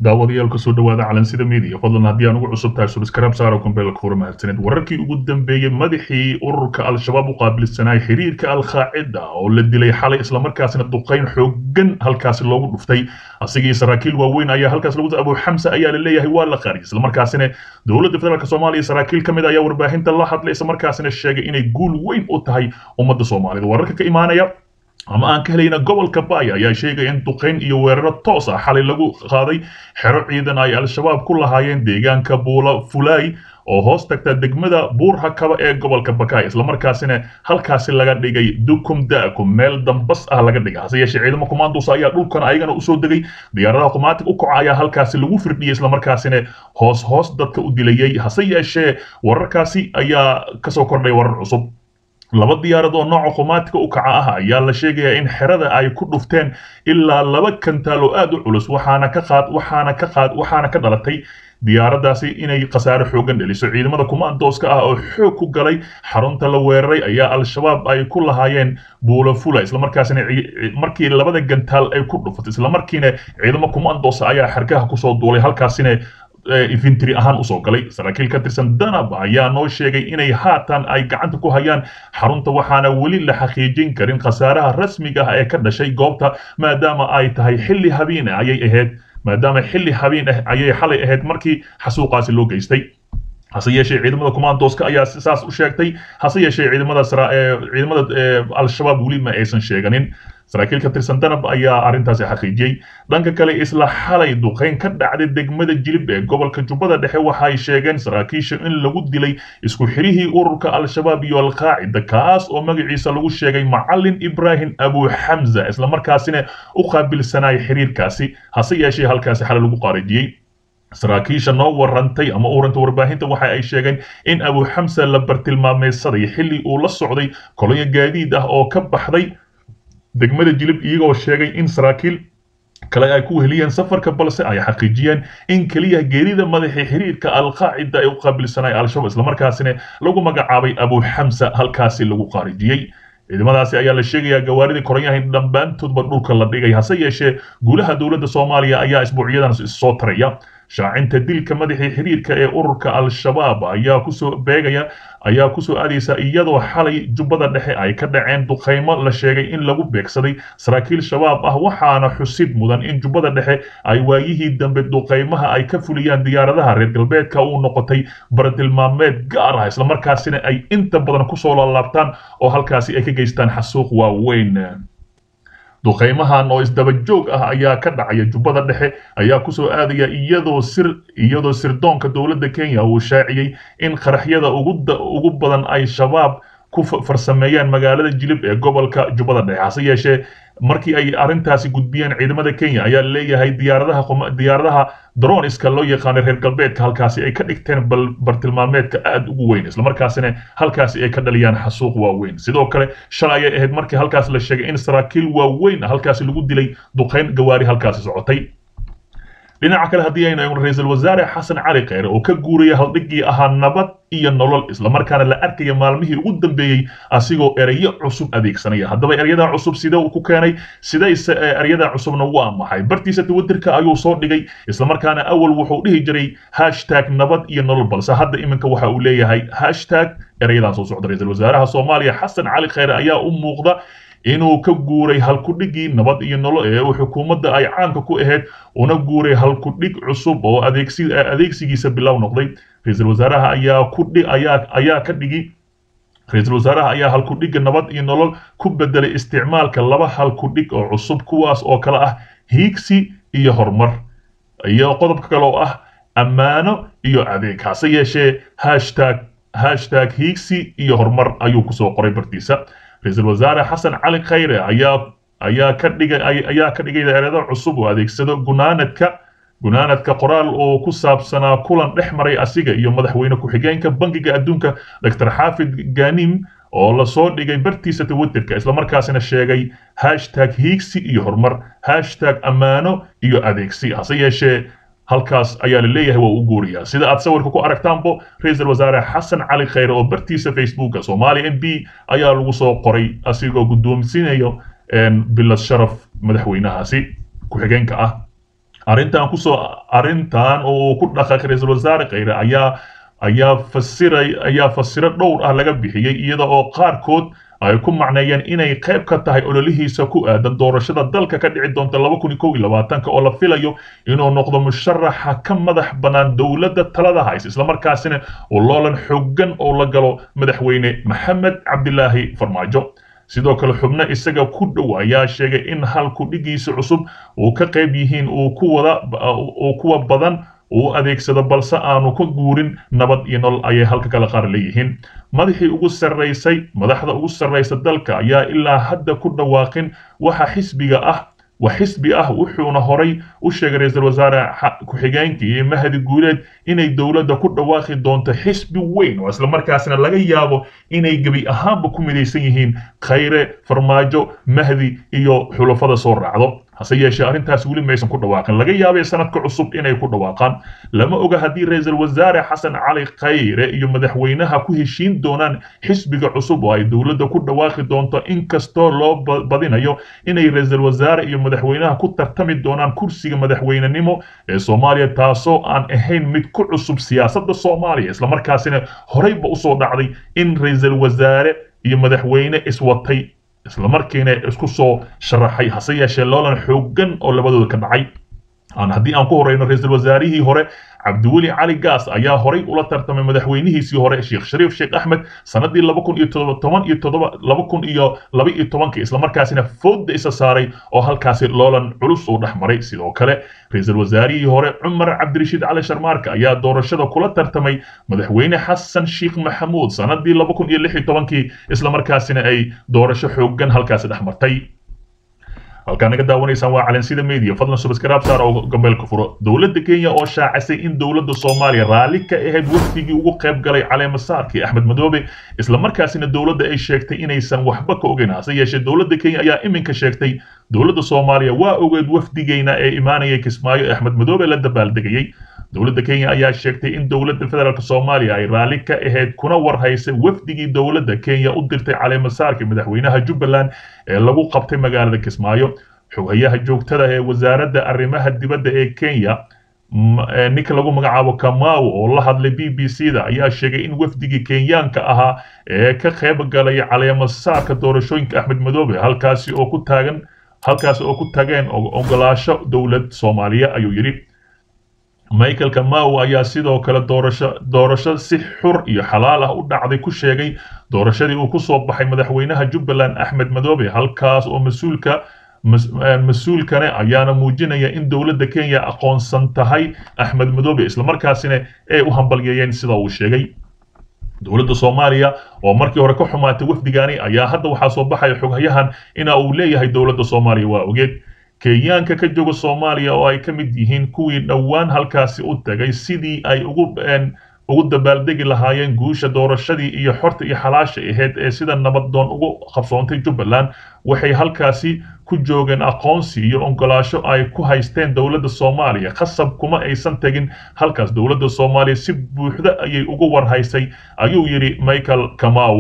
daawadayaal kusoo dhawaada calansida media fadlan haddii aan ugu cusub tahay subscribe saaro kumbeelka fura mahadsanid wararkii ugu dambeeyey madaxii ururka al-shabaab u qaabilsanay xiriirka al-qaacida oo la dilay xalay islamarkaasina duqayn xoogan halkaasi loogu dhuftay asigii saraakiil waaweyn ayaa halkaas lagu abu xamse ayaa la leeyahay waa la qaariyay islamarkaasina dowladda federaalk soomaaliya saraakiil ka mid ayaa warbaahinta la hadlay islamarkaasina sheegay inay guul weyn u tahay ummadda soomaalida wararka ka imaanaya ama aan ka helayna gobolka baaya ayaa sheegaya in duqayn iyo weeraro toos ah xalay lagu qaaday xero ciidan ay al-shabaab ku lahaayeen deegaanka buula fulaay oo hoos tagta degmada buurhakaba ee gobolka bakaay islamarkaasina halkaasi laga dhigay dukum da'kum meel dambas ah laga dhigay hase yeeshee ciidamo commandos ayaa dhulkan ayagana usoo degay diyaaradaha qumaatig u kaca ayaa halkaasi lagu firdhiyey islamarkaasina hoos hoos dadka u dilayay hase yeeshee wararkaasi ayaa kasoo kordhay warar cusub laba diyaarad oo nooca qumaatika u kaca ah ayaa la sheegayaa in xerada ay ku dhufteen ilaa laba kantaal oo aad u culus waxaana ka qaad waxaana ka qaad waxaana ka dhalatay diyaaraddaasi inay khasaare xoogan dheliso ciidamada kumaandooska ah oo xoog ku galay xarunta la weeraray ayaa al-shabaab ay ku lahaayeen buula fula islamarkaasina markii labada gantaal ay ku dhufatay islamarkiina ciidamo kumaandoosa ayaa xargaha kusoo duulay halkaasina infantry ahaan usoo galay saraakiil ka tirsan danab ayaa noo sheegay inay haatan ay gacanta ku hayaan xarunta waxaana weli la xaqiijin karin khasaaraha rasmiga ah ee ka dhashay goobta maadaama ay tahay xilli habeen ah ayay ahayd maadaama xilli habeen ah ayay xalay ahayd markii xasuuqaasi loo geystay hase yeeshee ciidamada commandooska ayaa saas u sheegtay hase yeeshee ciidamada ciidamada al-shabaab weli ma aysan sheeganin saraakiil ka tirsan danab ayaa arrintaasi xaqiijiyey dhanka kale isla xalay duqayn ka dhacday degmada jilib ee gobolka jubbada dhexe waxay sheegeen saraakiisha in lagu dilay isku xirihii ururka al-shabaab iyo al-qaacida kaas oo magaciisa lagu sheegay macalin ibraahim abu xamza islamarkaasina u qaabilsanay xiriirkaasi hase yeeshee halkaasi xalay lagu qaarijiyey saraakiisha noo warantay ama uranta warbaahinta waxa ay sheegeen in abu xamsa la bartilmaameysaday xilli uu la socday kolonya gaadiid ah oo ka baxday degmada jilib iyagoo sheegay in saraakiil kale ay ku weheliyeen safarka balse ay xaqiijiyeen in keliya geerida madaxii xiriirka al-qaacida ee u qaabilsanay al-shabaab islamarkaasina lagu magacaabay abu xamsa halkaasi lagu qaarijiyey ciidamadaasi ayaa la sheegayaa gawaaridii koronyaha in dhammaantoodba dhulka la dhigay hase yeeshee guulaha dowladda soomaaliya ayaa isbuucyadan soo taraya shaacinta dilka madaxii xiriirka ee ururka al-shabaab ayaa kusoo beegaya ayaa kusoo aadaysa iyadoo xalay jubbada dhexe ay ka dhaceen duqaymo la sheegay in lagu beegsaday saraakiil shabaab ah waxaana xusid mudan in jubbada dhexe ay waayihii dambe duqaymaha ay ka fuliyaan diyaaradaha reer galbeedka uu noqotay baradilmaameed gaar ah islamarkaasina ay inta badan kusoo laalaabtaan oo halkaasi ay ka geystaan xasuuq waaweyn duqaymahan oo isdaba joog ah ayaa ka dhacaya jubbada dhexe ayaa kusoo aadaya iyadoo sir iyadoo sirdoonka dowladda kenya uu shaaciyey in qaraxyada ugu badan ay shabaab ku farsameeyaan magaalada jilib ee gobolka jubbada dhexe hase yeeshee markii ay arrintaasi gudbiyeen ciidamada kenya ayaa leeyahay diyaaradaha diyaaradaha droniska loo yaqaanay reer galbeedka halkaasi ay ka dhigteen bartilmaameedka aad ugu weyn islamarkaasina halkaasi ay ka dhaliyaan xasuuq waaweyn sidoo kale shalay ayay ahayd markii halkaas la sheegay in saraakiil waaweyn halkaasi lagu dilay duqayn gawaari halkaasi socotay dhinaca kale haddii aynu eegno ra-iisul wasaare xasan cali kheyre oo ka guuraya haldhiggii ahaa nabad iyo nolol islamarkaana la arkaya maalmihii ugu dambeeyey asigoo erayo cusub adeegsanaya haddaba eryadaa cusub sidee uu ku keenay sidayse eryadaa cusubna waa maxay bartiisa twitterka ayuu soo dhigay islamarkaana awal wuxuu dhihi jiray hashtag nabad iyo nolol balse hadda iminka waxa uu leeyahay hashtag erayadan soo socda ra-iisul wasaaraha soomaaliya xasan cali kheyre ayaa u muuqda inuu ka guuray halkudhigii nabad iyo nolol ee uu xukuumadda ay caanka ku ahayd una guuray halkudhig cusub oo adeegsigiisa bilow noqday ra-iisul wasaaraha ayaa ku ayaa ayaa ka dhigi ra-iisul wasaaraha ayaa halkudhigga nabad iyo nolol ku bedelay isticmaalka laba halkudhig oo cusub kuwaas oo kale ah hiigsi iyo horumar iyo qodobka kale oo ah ammaano iyo adeeg hase yeeshee hashtag hashtag hiigsi iyo horumar ayuu kusoo qoray bartiisa ra-iisul wasaare xasan cali khayre ayaa ayaa ka dhigay ayaa ka dhigay erado cusub oo adeegsado gunaanadka gunaanadka qoraal oo ku saabsanaa kulan dhex maray asiga iyo madaxweyne ku-xigeenka bangiga adduunka dr xaafid ganim oo lasoo dhigay bartiisa twitterka islamarkaasina sheegay hashtag hiigsi iyo horumar hashtag ammaano iyo adeegsi hase yeeshee halkaas ayaa la leeyahay waa u guuriyaa sida aad sawirka ku aragtaanbo ra-iisul wasaare xasan cali kheyre oo bartiisa facebooka soomaaliya m b ayaa lagu soo qoray asigoo guddoomsiinayo bilad sharaf madaxweynahaasi ku-xigeenka ah arrintan kusoo arrintan oo ku dhaqaaqay ra-iisul wasaare kheyre ayaa ayaa fasiray ayaa fasiro dhowr ah laga bixiyey iyada oo qaarkood ay ku macneeyeen inay qayb ka tahay ololihiisa ku aadan doorashada dalka ka dhici doonta laba kun iyo kow iyo labaatanka oo la filayo inuu noqdo musharaxa ka madax bannaan dowladda talada haysa islamarkaasina uu loolan xooggan oo la galo madaxweyne maxamed cabdilaahi farmaajo sidoo kale xubno isaga ku dhow ayaa sheegay in halku dhigiisa cusub uu ka qayb yihiin uu ku wada uu kuwa badan uu adeegsado balse aanu ka guurin nabad iyo nolol ayay halka kale qaar leeyihiin madaxii ugu sarraysay madaxda ugu sarraysa dalka ayaa ilaa hadda ku dhawaaqin waxa xisbiga ah waa xisbi ah wuxuuna horay u sheegay ra-iisul wasaare ku-xigeenkii iyo mahadi guuleed inay dowladda ku dhawaaqi doonto xisbi weyn oo islamarkaasna laga yaabo inay gebi ahaanba ku midaysan yihiin khayre farmaajo mahdi iyo xulafada soo raacdo hase yeeshee arrintaas weli maysan ku dhawaaqin laga yaabay sanadka cusub inay ku dhawaaqaan lama oga haddii ra-iisul wasaare xasan cali khayre iyo madaxweynaha ku heshiin doonaan xisbiga cusub oo ay dowladda ku dhawaaqi doonto inkastoo loo badinayo inay ra-iisul wasaare iyo madaxweynaha ku tartami doonaan kursiga madaxweynenimo ee soomaaliya taasoo aan ahayn mid ku cusub siyaasadda soomaaliya islamarkaasina horeyba usoo dhacday in ra-iisul wasaare iyo madaxweyne iswatay islamarkiina isku soo sharaxay hase yeeshee loolan xooggan oo labadooda ka dhacay haddii aan ku horeyno ra-iisul wasaarihii hore cabdiweli cali gaas ayaa horay ula tartamay madaxweynihiisii hore sheekh shariif sheekh axmed sanadii laba kun iyo toban iyo toddoba laba kun iyo laba iyo tobanka islamarkaasina fooda isa saaray oo halkaasi loolan culus uu dhex maray sidoo kale ra-iisul wasaarihii hore cumar cabdirashiid cali sharmaarka ayaa doorashada kula tartamay madaxweyne xasan sheekh maxamuud sanadii laba kun iyo lix iyo tobankii islamarkaasina ay doorasho xooggan halkaasi dhex martay halkaa naga daawanaysaan waa calansida media fadlan subscribe saar oo gambeelka furo dowladda kenya oo shaacisay in dowladda soomaaliya raalli ka ahayd wafdigii ugu qayb galay caleemasaarkii axmed madoobe islamarkaasina dowladda ay sheegtay inaysan waxba ka ogeyn hase yeeshee dowladda kenya ayaa iminka sheegtay dowladda soomaaliya waa ogeed wafdigeyna ee imaanayay kismaayo ee axmed madoobe la dabaaldegayey dowladda kenya ayaa sheegtay in dowladda federaalk soomaaliya ay raalli ka ahayd kuna warhaysay wafdigii dowladda kenya u dirtay caleemasaarkii madaxweynaha jubbaland ee lagu qabtay magaalada kismaayo xogayaha joogtada ee wasaaradda arrimaha dibadda ee kenya ninka lagu magacaabo kamau oo la hadlay b b c da ayaa sheegay in wafdigii kenyaanka ahaa ee ka qayb galay caleemasaarka doorashooyinka axmed madoobe halkaasi oo ku taagan halkaasi oo ku tageen ogolaasho dowlad soomaaliya ayuu yidhi michael kamau ayaa sidoo kale doorasho doorasho si xur iyo xalaal ah u dhacday ku sheegay doorashadii uu ku soo baxay madaxweynaha jubbaland axmed madoobe halkaas oo mas-uulka mas-uulkane ayaana muujinaya in dowladda kenya aqoonsan tahay axmed madoobe islamarkaasina ay u hambalyeeyeen sida uu sheegay dowladda soomaaliya oo markii hore ka xumaatay wafdigaani ayaa hadda waxaa soo baxaya xoghayahan ina uu leeyahay dowladda soomaaliya waa ogeed kenyaanka ka jooga soomaaliya oo ay ka mid yihiin kuwii dhowaan halkaasi u tagay sidii ay ugu ugu dabaaldegi lahaayeen guusha doorashadii iyo xorta iyo xalaasha ahayd ee sida nabaddoon ugu qabsoontay jubbaland waxay halkaasi ku joogeen aqoonsi iyo ogolaasho ay ku haysteen dowladda soomaaliya khasab kuma aysan tegin halkaas dowladda soomaaliya si buuxda ayay ugu warhaysay ayuu yidhi michael kamau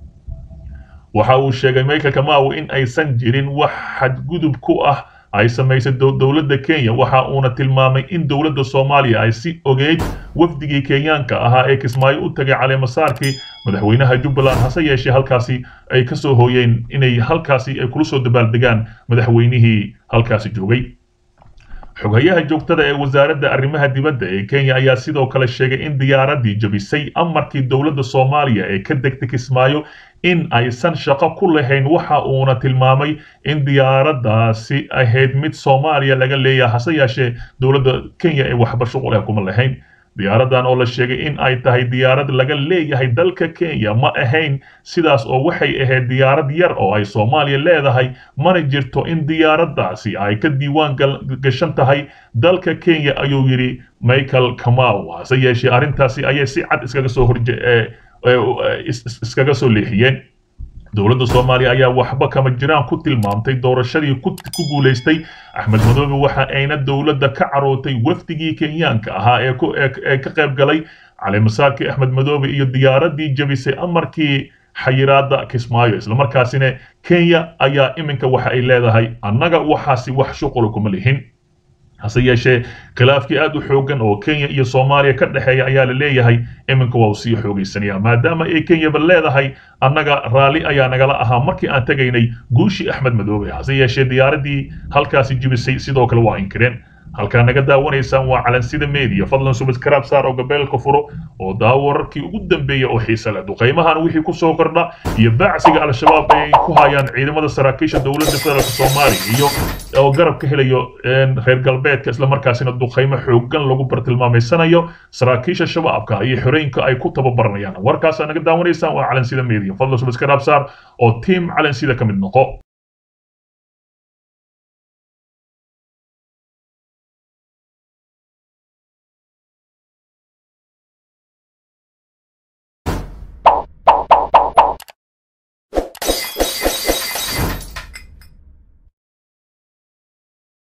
waxa uu sheegay michael kamau in aysan jirin wax xadgudub ku ah ay samaysay dowladda kenya waxa uuna tilmaamay in dowladda soomaaliya ay si ogeyd wafdigii kenyaanka ahaa ee kismaayo u tagay caleemasaarkii madaxweynaha jubbaland hase yeeshee halkaasi ay ka soo hooyeen inay halkaasi ay kula soo dabaaldegaan madaxweynihii halkaasi joogay xogayaha joogtada ee wasaaradda arrimaha dibadda ee kenya ayaa sidoo kale sheegay in diyaaradii jabisay amarkii dowladda soomaaliya ee ka degtay kismaayo in aysan shaqo ku lahayn waxa uuna tilmaamay in diyaaraddaasi ahayd mid soomaaliya laga leeyahay hase yeeshee dowladda kenya ee waxba shuqul ah kuma lahayn diyaaraddan oo la sheegay in ay tahay diyaarad laga leeyahay dalka kenya ma ahayn sidaas oo waxay ahayd diyaarad yar oo ay soomaaliya leedahay mana jirto in diyaaraddaasi ay ka diiwaan gashan tahay dalka kenya ayuu yidhi michael kamau hase yeeshee arrintaasi ayay si cad iskaga soo horje iskaga soo leexiyeen dowladda soomaaliya ayaa waxba kama jiraan ku tilmaamtay doorashadii ku guulaystay axmed madoobe waxa ayna dowladda ka carootay wafdigii kenyaanka ahaa ee ka qayb galay caleemasaarkii axmed madoobe iyo diyaaradii jabisay amarkii xayiraada kismaayo islamarkaasina kenya ayaa iminka waxa ay leedahay annaga waxaasi wax shuqula kuma lihin hase yeeshee khilaafkii aad u xoogan oo kenya iyo soomaaliya ka dhexeeya ayaa la leeyahay iminka waa uu sii xoogaysanaya maadaama ay kenyaba leedahay annaga raalli ayaa nagala ahaa markii aan tegaynay guushii axmed madoobe hase yeeshee diyaaradii halkaasi jibisay sidoo kale waa inkireen halkaa naga daawanaysaan waa calansida media fadlan subscribe saar oo gabeelka furo oo daawo wararkii ugu dambeeya oo xiisa leh duqaymahan wixii ku soo kordha iyo bacsiga al-shabaab ay ku hayaan ciidamada saraakiisha dowladda federaalk soomaaliya iyo oo garab ka helayo reer galbeedka islamarkaasina duqaymo xoogan lagu bartilmaamaysanayo saraakiisha shabaabka iyo xorooyinka ay ku tababaranayaan warkaasaa naga daawanaysaan waa calansida media fadlan subscribe saar oo team calansida ka mid noqo